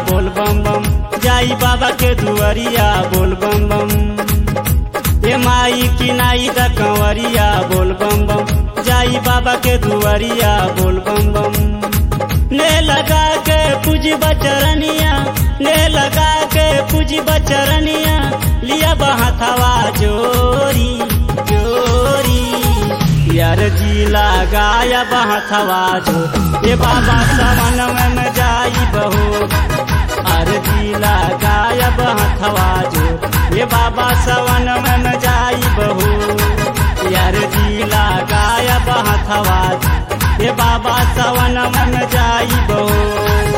बोल बम बम जाई बाबा के दुआरिया बोल बम बम ए माई की नाई द कंवरिया बोल बम बम जाई बाबा के दुआरिया बोल बम बम ने लगा के पूजी बचरनिया ने लगा के पूजी बचरनिया लिया बहाथवा जोरी जोरी यार जी लगाया बहाथवा जो ये बाबा सावन में जाई बहो अर्जी लगाया बहाथवा जो ये बाबा सवन में जाई बहू यार जी लगाया बहाथवा ये बाबा सवन में जाई बहू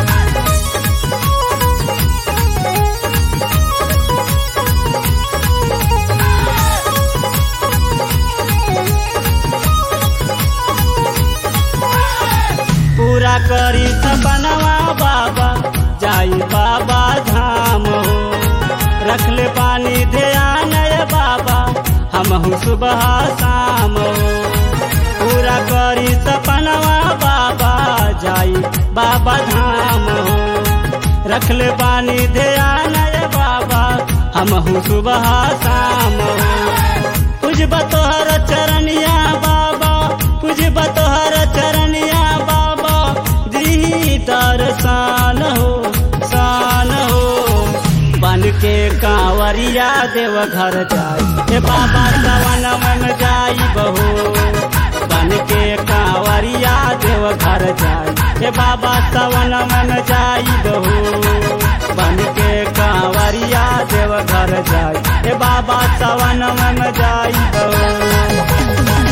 पूरा करी सपनवा बाबा जाई बाबा धाम हो रख ले पानी ध्यान रे बाबा हम सुबह शाम हो पूरा करी सपनवा बाबा जाई बाबा धाम हो रख ले पानी ध्यान रे बाबा हम सुबह शाम हो कुछ बतोहर चरनिया बाबा कुछ बतोहर चरनिया बाबा दी दर्शन हो सान हो बन के कांवरिया देव घर जाई हे बाबा सवन मन जाई बहो बन के कांवरिया देव घर जाई हे बाबा सवन मन जाई बहो बन के कांवरिया देव घर जाई हे बाबा सवन मन जाई बहो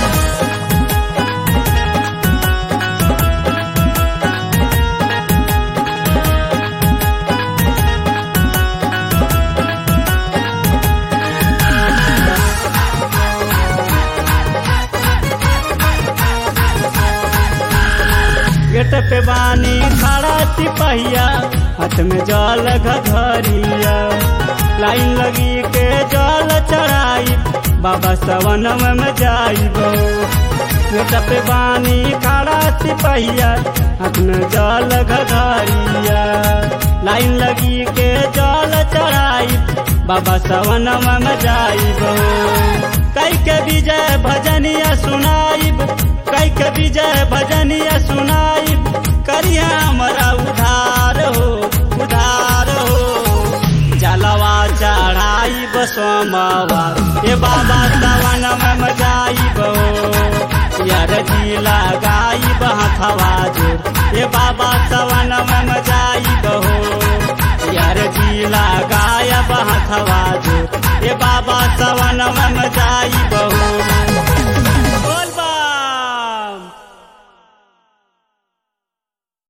गेट पे बानी खड़ा सिपहिया हाथ में जल घघरिया लाइन लगी के जल चढ़ाई बाबा सवन में जाइब गेट पे बानी खड़ा सिपहिया हाथ में जल घघरिया लाइन लगी के जल चढ़ाई बाबा सवन में जाइब कई के विजय भजनिया सुनाइब कई के विजय भजनिया सुनाई करिया हमारा उधार हो उधार हो जलवा चढ़ाई सोमवार ये बाबा सवन में मजाई बो यार जी लगाई बहथवा जोर ये बाबा सवन में मजाई बहो यार जी लगाया बहथवा जोर